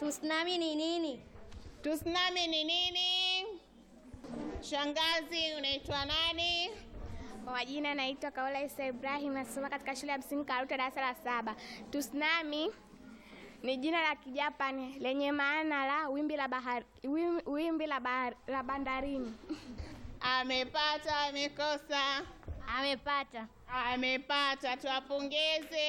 Tsunami ni nini? Tsunami ni nini? Shangazi, unaitwa nani? Kwa majina naitwa Kaola Isa Ibrahim, nasoma katika shule ya msingi Karuta, darasa la saba. Tsunami ni jina la Kijapani lenye maana la wimbi la bahari, wim- wimbi la, bahari, la bandarini. Amepata, amekosa? Amepata. Amepata, tuwapongeze.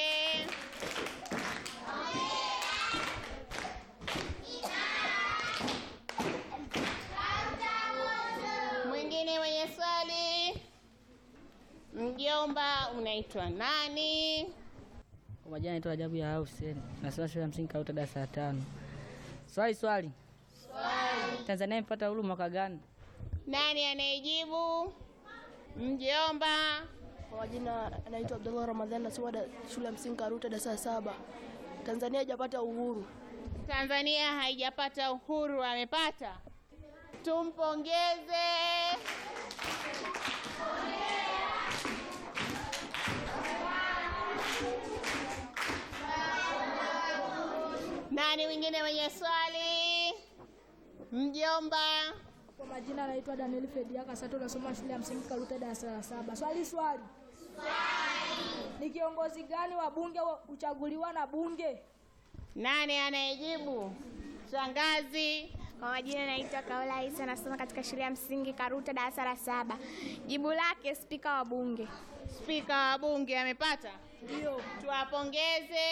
Mwingine mwenye swali? Mjomba, unaitwa nani? Kwa majina naitwa Ajabu ya Hussein. Nasoma shule ya msingi Karuta darasa la tano. Swali swali. Swali. Tanzania imepata uhuru mwaka gani? Nani anayejibu? Mjomba. Kwa majina anaitwa Abdullah Ramadhani, nasoma da- shule ya msingi Karuta darasa la saba. Tanzania haijapata uhuru. Tanzania haijapata uhuru, amepata. Tumpongeze. Nani mwingine mwenye swali? Mjomba. Kwa majina anaitwa Daniel Fedia Kasato, nasoma shule ya msingi Karuta darasa la saba. Swali swali. Ni kiongozi gani wa bunge wa- huchaguliwa na bunge? Nani anayejibu? Shangazi. Kwa majina naitwa Kaola Isa, nasoma katika shule ya msingi Karuta, darasa la saba. Jibu lake spika wa bunge. Spika wa bunge amepata? Ndio. Tuwapongeze.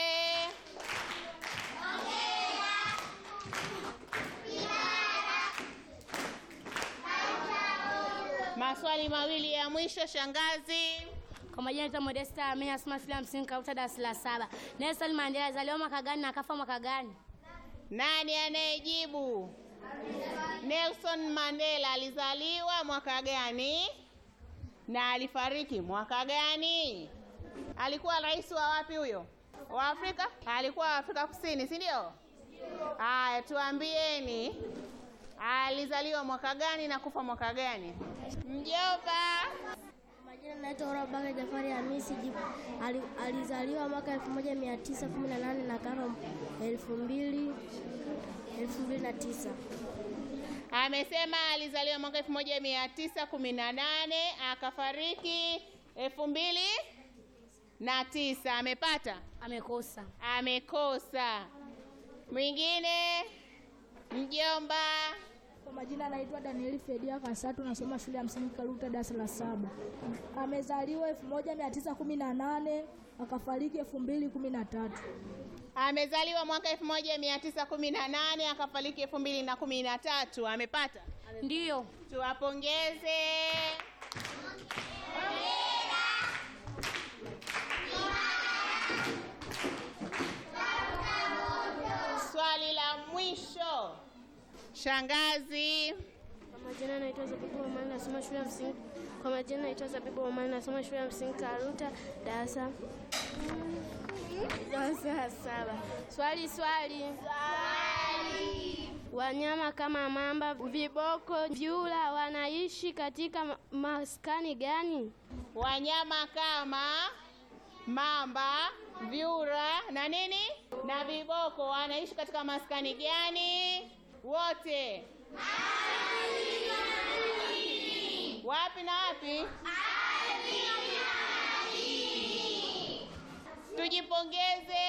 Maswali mawili ya mwisho, shangazi. Kwa majina naitwa Modesta Amenya, nasoma shule ya msingi Karuta darasa la saba. Nelson Mandela alizaliwa mwaka gani na akafa mwaka gani? Nani anayejibu? Nelson Mandela alizaliwa mwaka gani na alifariki mwaka gani? Alikuwa rais wa wapi huyo? Wa Afrika? Alikuwa wa Afrika Kusini, si ndio? Haya, tuambieni alizaliwa mwaka gani na kufa mwaka gani? Mjomba. Majina naitwa Rabaka Jafari Hamisi Jibu. Ali, alizaliwa mwaka 1918 na kafa 2000 2009. Amesema alizaliwa mwaka 1918 akafariki elfu mbili na tisa. Amepata? Amekosa. Amekosa. Mwingine? Mjomba. Kwa majina anaitwa Daniel Fedia Kasato, nasoma shule ya msingi Karuta darasa la saba. Amezaliwa 1918 akafariki 2013. Amezaliwa mwaka 1918 akafariki elfu mbili na kumi na tatu. Amepata? Ndiyo. Tuwapongeze. Swali la mwisho, shangazi. Kwa majina naitwa Zabibu Omani nasoma shule ya msingi. Kwa majina naitwa Zabibu Omani nasoma shule ya msingi Karuta darasa darasa la saba. Swali swali. Swali. Wanyama kama mamba, viboko, vyura wanaishi katika ma- maskani gani? Wanyama kama mamba, vyura na nini na viboko wanaishi katika maskani gani? Wote wapi na wapi? Tujipongeze.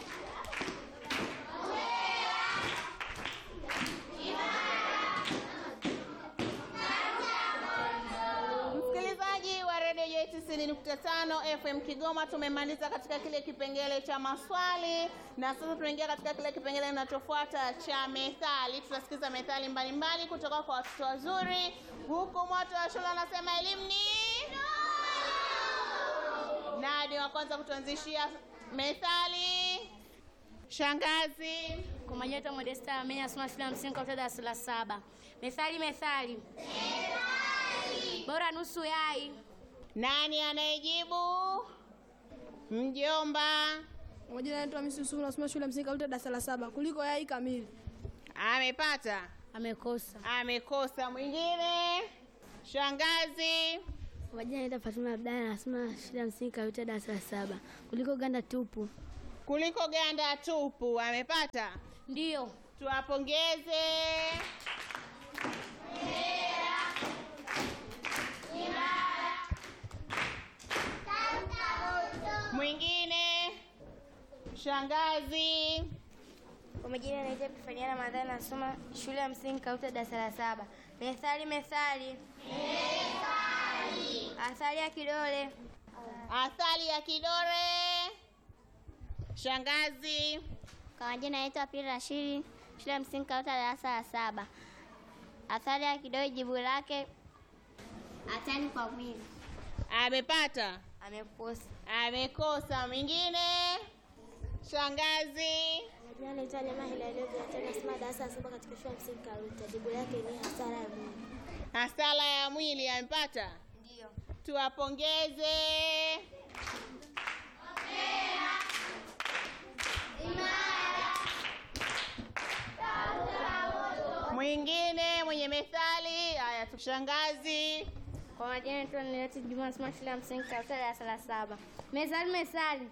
Msikilizaji wa redio yetu 90.5 FM Kigoma, tumemaliza katika kile kipengele cha maswali na sasa tunaingia katika kile kipengele kinachofuata cha methali. Tutasikiza methali mbalimbali kutoka kwa watoto wazuri, huku moto wa shule anasema elimu ni nani wa kwanza kutuanzishia methali? Shangazi. Kwa majina naitwa Modesta Amenya, nasoma shule ya msingi Karuta darasa la saba. Methali, methali. Methali. Bora nusu yai. Nani anayejibu? Mjomba. Kwa majina naitwa Hamisi Yusufu, nasoma shule ya msingi Karuta darasa la saba. Kuliko yai kamili. Amepata? Amekosa. Amekosa. Mwingine? Shangazi. Kwa majina naitwa Fatuma Abdalla nasoma shule ya msingi Karuta darasa la saba. Kuliko ganda tupu. Kuliko ganda tupu. Amepata? Ndiyo. Tuwapongeze. Mwingine shangazi. Kwa majina anaitwa Epifania Ramadhani, nasoma shule ya msingi Kauta, darasa la saba. Methali, methali, athari ya kidole. Athari ya kidole. Shangazi. Kwa majina anaitwa Pili Rashidi, shule ya msingi Kauta, darasa la saba. Athari ya kidole, jibu lake hatari kwa mwili. Amepata? Amekosa. Amekosa. Mwingine shangazi. Majina anaitwa Neema Hilario Viatena, nasoma darasa la saba katika shule ya msingi Karuta. Jibu lake ni hasara ya mwili. Hasara ya mwili. Amepata? Ndio. Tuwapongeze. Mwingine mwenye methali. Haya, tushangazi. Kwa majina naitwa Nileti Juma, nasoma shule ya msingi Kauta, darasa la saba. Methali, methali,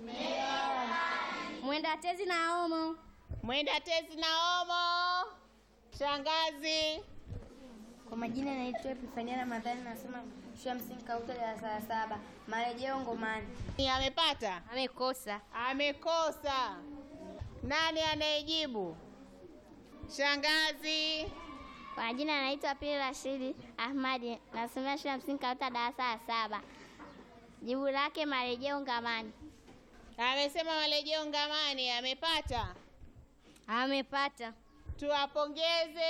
mwenda tezi na omo. Mwenda tezi na omo. Shangazi. Kwa majina naitwa Epifania Ramadhani, nasoma shule ya msingi Kauta, darasa la saba. Marejeo ngomani. Amepata? Amekosa. Amekosa. Nani anayejibu? Shangazi. Kwa majina naitwa Pili Rashidi Ahmadi, nasomea shule ya msingi Kauta, darasa la saba. Jibu lake marejeo ngamani. Amesema marejeo ngamani. Amepata? Amepata. Tuwapongeze.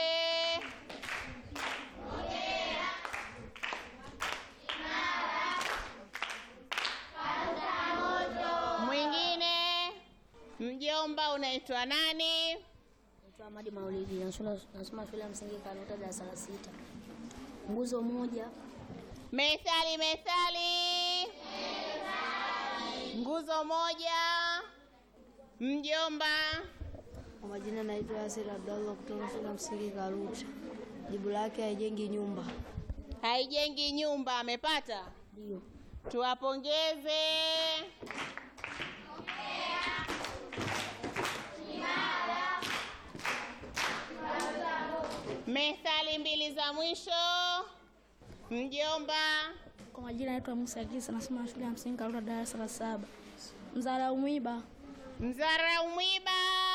Mwingine mjomba, unaitwa nani? Naitwa Ahmadi Maulidi, nasoma nasoma shule ya msingi Karuta darasa la sita. Nguzo moja, Methali, methali. Nguzo moja. Mjomba. Kwa majina naitwa Yasir Abdallah kutoka shule ya msingi Karuta. Jibu lake haijengi nyumba. Haijengi nyumba. Amepata? ndio. Tuwapongeze. Methali mbili za mwisho. Mjomba. Kwa majina naitwa Musa Kisa, nasoma shule ya msingi Karuta, darasa la saba. Mzara umwiba. Mzarau mwiba.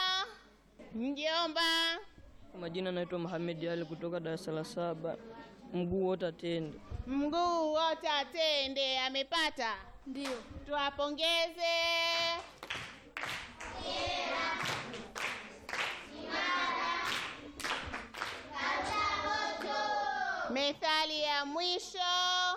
Mjomba. Kwa majina naitwa Mohamed Ali kutoka darasa la saba, mguu wote atende. Mguu wote atende. Amepata? Ndio. Tuwapongeze. Methali ya mwisho.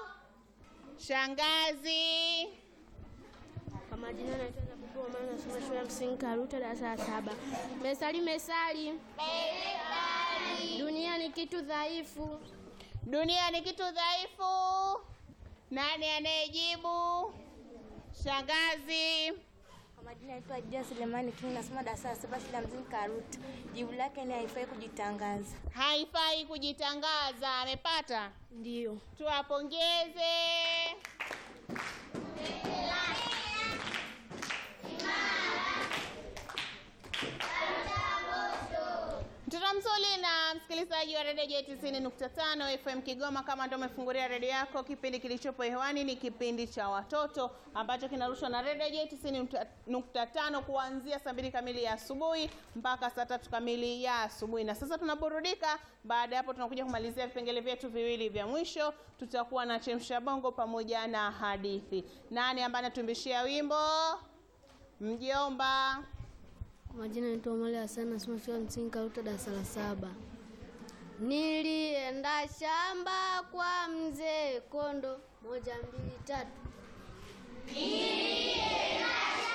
Shangazi. Kwa majina naitwa Zabibu Omar, nasoma shule ya msingi Karuta, darasa la saba. Mesali, mesali, dunia ni kitu dhaifu. Dunia ni kitu dhaifu. Nani anayejibu? Shangazi. Kwa majina naitwa Adia Selemani King, nasoma darasa la saba shule ya msingi Karuta. Jibu lake ni haifai kujitangaza. Haifai kujitangaza. Amepata? Ndio. Tuwapongeze. Mtoto mzuri na msikilizaji wa redio J 90.5 FM Kigoma, kama ndio umefungulia redio yako, kipindi kilichopo hewani ni kipindi cha watoto ambacho kinarushwa na redio J 90.5 kuanzia saa mbili kamili ya asubuhi mpaka saa tatu kamili ya asubuhi. Na sasa tunaburudika. Baada ya hapo, tunakuja kumalizia vipengele vyetu viwili vya mwisho. Tutakuwa na chemsha bongo pamoja na hadithi. Nani ambaye anatumbishia wimbo? Mjomba. Kwa majina naitwa Omari Hassan, nasoma shule ya msingi Karuta, darasa la saba. Nilienda shamba kwa mzee Kondo, moja mbili tatu. Nilienda